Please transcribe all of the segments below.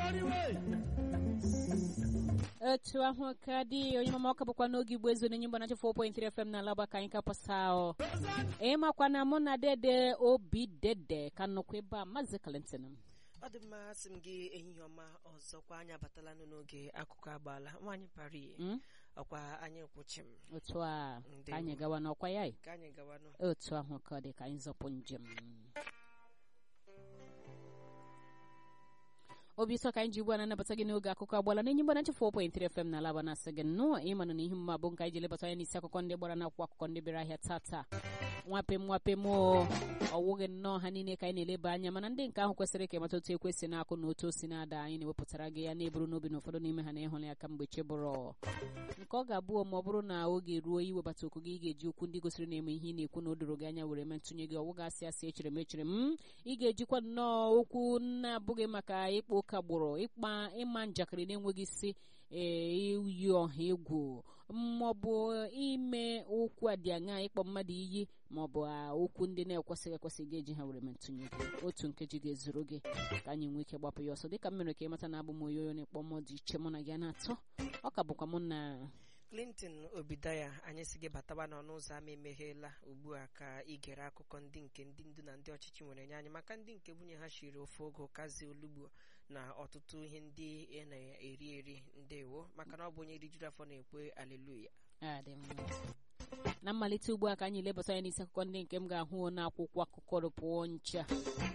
otu ahụ ka dị onye mama ọka bụkwa n'oge igbo ezu n'enye mgbanachi 4.3 fm na alaba ka anyị kapasa ịmakwa na mụ na dede obi dede ka nnọkwa ebe a maazị kalentin ọ dị mma asị m gị ehihie ọma ọzọkwa anyị abatala n'oge akụkọ agbaala nwaanyị pari ọkwa anyị kwụchi m otu a ka anyị gawa n'ọkwa ya ka anyị gawa nụ otu ahụ ka ọ dị ka anyị zọpụ njem obi ụtọ ka anyị ji ugbu a na-anabata gị n'oge akụkọ agbala n'enyi mgbanachi 4.3 FM na alaba na-asị gị nnọọ ịmanụ na ihe mma bụ nke anyị ji lebata anya n'isi akụkọ ndị gbara n'akwụkwọ akụkọ ndị bịara ahịa tata nwapem nwapem o ọwụghị nnọọ ha niile ka anyị na-eleba anya mana ndị nke ahụ kwesịrị ka ịmata otu ekwesị na-akụ na otu o si na-ada anyị na-ewepụtara gị ya na-eburu n'obi na ụfọdụ n'ime ha na-ịhụrụ ya ka mgbe chebụrụ nke ọ ga-abụ ma ọ bụrụ na oge ruo iwebata okwu gị ị ga-eji okwu ndị gosiri na-eme ihe ị na-ekwu na o doro gị anya were metụnye gị ọwụ gasị asị echere m echere m ị ga-ejikwa nnọọ okwu na-abụghị maka ịkpa ụka gbụrụ ịkpa ịma njakịrị na-enweghị isi ee iyi ọha egwu maọbụ ime okwu a dị aṅa ịkpọ mmadụ iyi maọbụ okwu ndị na-ekwesịghị ekwesị ga-eji ha were metụnye gị otu nkeji ga-ezuru gị ka anyị nwee ike gbapụ ya ọsọ dịka m mere ka ịmata na abụ m oyoyo na-ekpọ mmụọ dị iche mụ na gị a na-atọ ọ ka bụkwa mụ na clinton obidaya anyị si gị batawa n'ọnụ ụzọ ama emegheela ugbu a ka ị gere akụkọ ndị nke ndị ndu na ndị ọchịchị nwere nye anyị maka ndị nke nwunye ha shiri ofe ogo kazi olugbo na ọtụtụ ihe ndị ị na-eri eri ndewo maka na ọ bụ onye rijuru afọ na-ekwe aleluya adị mma na mmalite ugbu a ka anyị lebata anya n'isi akụkọ ndị nke m ga-ahụ n'akwụkwọ akụkọ rụpụọ ncha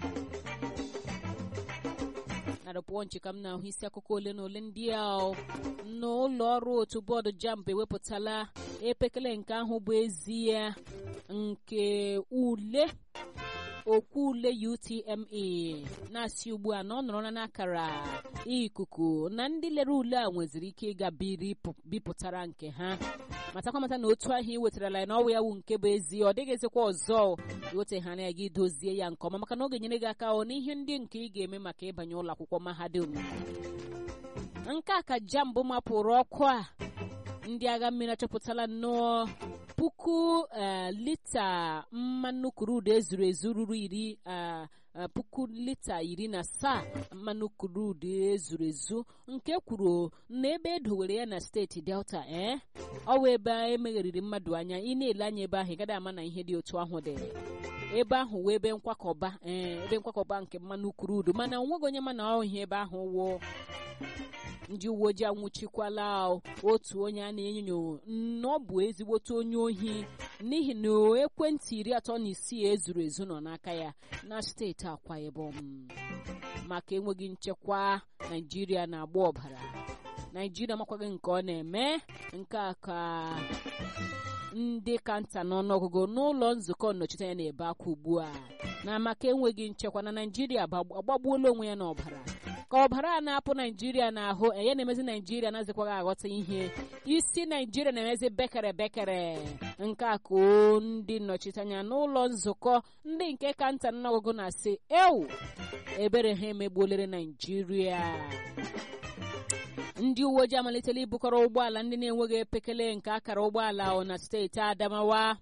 na rụpụọ nchi ka m na-ahụ isi akụkọ ole na ole ndị a n'ụlọ ọrụ otu bọọdụ jamb ewepụtala epekele nke ahụ bụ ezie nke ule okwu ule UTME na-asị ugbu a na ọ nọrọ n'akara ikuku na ndị lere ule a nweziri ike ịga bipụtara nke ha matakwa mata na otu ahụ ị wetarala ya na ọwụ ya wu nke bụ ezie ọ dịghịzikwa ọzọ iweteghara ya gị dozie ya nke ọma maka na ọ ga-enyere gị aka ọ n'ihe ndị nke ị ga-eme maka ịbanye ụlọ akwụkwọ mahadum nke a ka jambụ mapụrụ ọkụ a ndị agha mmiri achọpụtala nnọọ puku lita mmanụ kurudu ezuru ezu ruru iri puku lita iri na asaa mmanụ kurudu ezuru ezu nke kwuru na ebe edowere ya na steeti delta ee ọ bụ ebe emegheriri mmadụ anya ị na-ele anya ebe ahụ ị gaghị ama na ihe dị otu ahụ dị ebe ahụ wee ebe nkwakọba ee ebe nkwakọba nke mmanụ kurudu mana onweghị onye ma na ọ ihe ebe ahụ wụ ndị uwe ojii anwụchikwala otu onye a na-enyo na ọ bụ ezigbote onye ohi n'ihi na ekwentị iri atọ na isii ezuru ezu nọ n'aka ya na steeti akwa ibom maka enweghị nchekwa naijiria na-agba ọbara naijiria makwaghị nke ọ na-eme nke a ka ndị ka nta n'ọnụọgụgụ n'ụlọ nzukọ nnọchiteanya na-ebe akwa ugbu a na maka enweghị nchekwa na naijiria agbagbuola onwe ya n'ọbara ka ọbara a na-apụ naijiria n'ahụ enye na-emezi naijiria na-azịkwaghị aghọta ihe isi naijiria na-emezi bekere bekere nke a ka ndị nnọchiteanya n'ụlọ nzukọ ndị nke ka nta n'ọgụgụ na-asị ewu ebere ha emegbuolere naijiria ndị uwe ojii amalitela ibukọrọ ụgbọala ndị na-enweghị epekele nke akara ụgbọala na steeti adamawa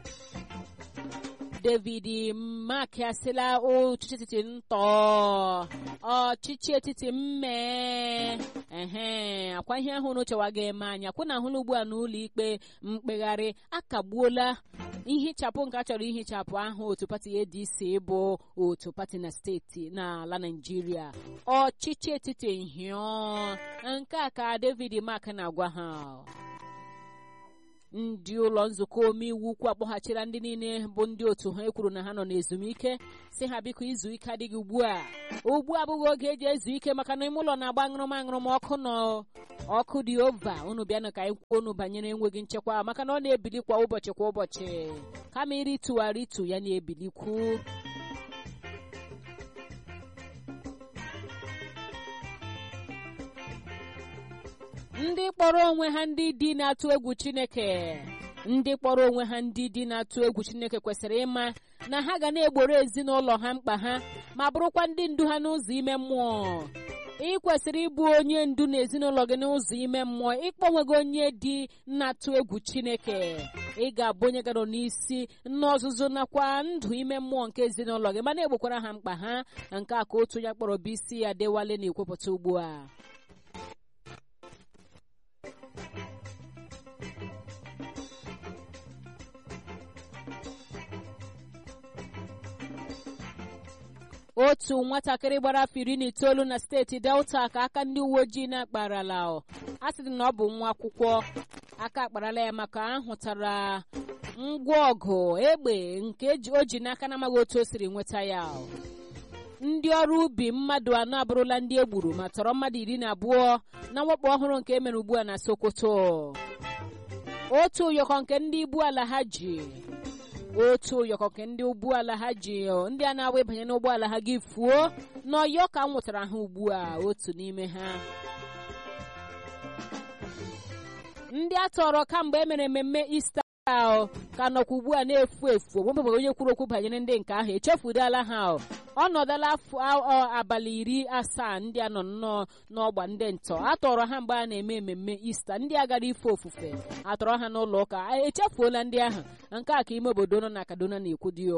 david mak asịla ọchịchị etiti ntọ ọchịchị etiti mmee ehe akwa ihe ahụ n'uchewa ga-eme anya kwụ na ahụla ugbu a n'ụlọ ikpe mkpegharị akagbuola ihichapụ nke a chọrọ ihichapụ ahụ otu pati adc bụ otu pati na steeti n'ala naijiria ọchịchị etiti hịọ nke a ka david mak na-agwa ha ndị ụlọ nzukọ omeiwu ukwu akpọghachila ndị niile bụ ndị otu ha ekwuru na ha nọ n'ezumike si ha biko izu ike adịghị ugbu a ugbu a abụghị oge eji ezu ike maka na ime ụlọ na-agba aṅụrụm aṅụrụm ọkụ nọ ọkụ dị ova unu bịanụ ka anyị kwuo unu banyere enweghị nchekwa maka na ọ na-ebili kwa ụbọchị kwa ụbọchị kama ịrịtụgharị itu ya na-ebilikwu ndị kpọrọ onwe ha ndị di na-atụ egwu chineke ndị kpọrọ onwe ha ndị di na-atụ egwu chineke kwesịrị ịma na ha ga na-egboro ezinụlọ ha mkpa ha ma bụrụkwa ndị ndu ha n'ụzọ ime mmụọ ị kwesịrị ịbụ onye ndu n'ezinụlọ gị n'ụzọ ime mmụọ ịkpọnwego onye dị na-atụ egwu chineke ị ga-abụ onye gara n'isi n'ọzụzụ nakwa ndụ ime mmụọ nke ezinụlọ gị mana egbokwara ha mkpa ha nke a ka otu ya kpọrọ bụ isi ya dewale na-ekwupụta ugbu a otu nwatakịrị gbara afọ iri na itoolu na steeti delta ka aka ndị uwe ojii na-akparala a sịrị na ọ bụ nwa akwụkwọ aka akparala ya maka ahụtara ngwa ọgụ egbe nke o ji n'aka na-amaghị otu o siri nweta ya ndị ọrụ ubi mmadụ anọ abụrụla ndị egburu ma tọrọ mmadụ iri na abụọ na mwakpo ọhụrụ nke emere ugbu a na sokoto otu ụyọkọ nke ndị ibu ala ha ji otu ụyọkọ nke ndị ụgbọala ha ji ndị a na-awa ịbanye n'ụgbọala ha gị fuo n'ọyọ ka m nwetara ha ugbu a otu n'ime ha ndị a tọrọ kamgbe e mere mmemme ista ka nọkwa ugbu a na-efu efu onwebeghị onye kwuru okwu banyere ndị nke ahụ echefudala ha ọ nọdala afọ abalị iri asaa ndị a nọ nnọọ n'ọgba ndị ntọ a tọrọ ha mgbe a na-eme ememme ista ndị a gara ife ofufe atọrọ ha n'ụlọ ụka echefuola ndị ahụ nke a ka ime obodo nọ na kaduna na-ekwu dị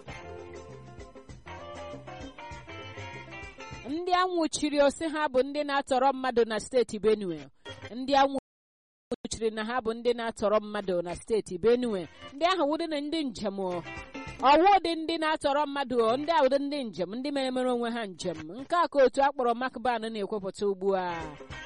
ndị anwụchiri osi ha bụ ndị na-atọrọ mmadụ na steeti benue ndị anwụchiri na ha bụ ndị na-atọrọ mmadụ na steeti benue ndị ahụ wụdị na ndị njem ọwụ dị ndị na-atọrọ mmadụ ndị awụdị ndị njem ndị mere mere onwe ha njem nke a ka otu akpọrọ makban na-ekwupụta ugbu a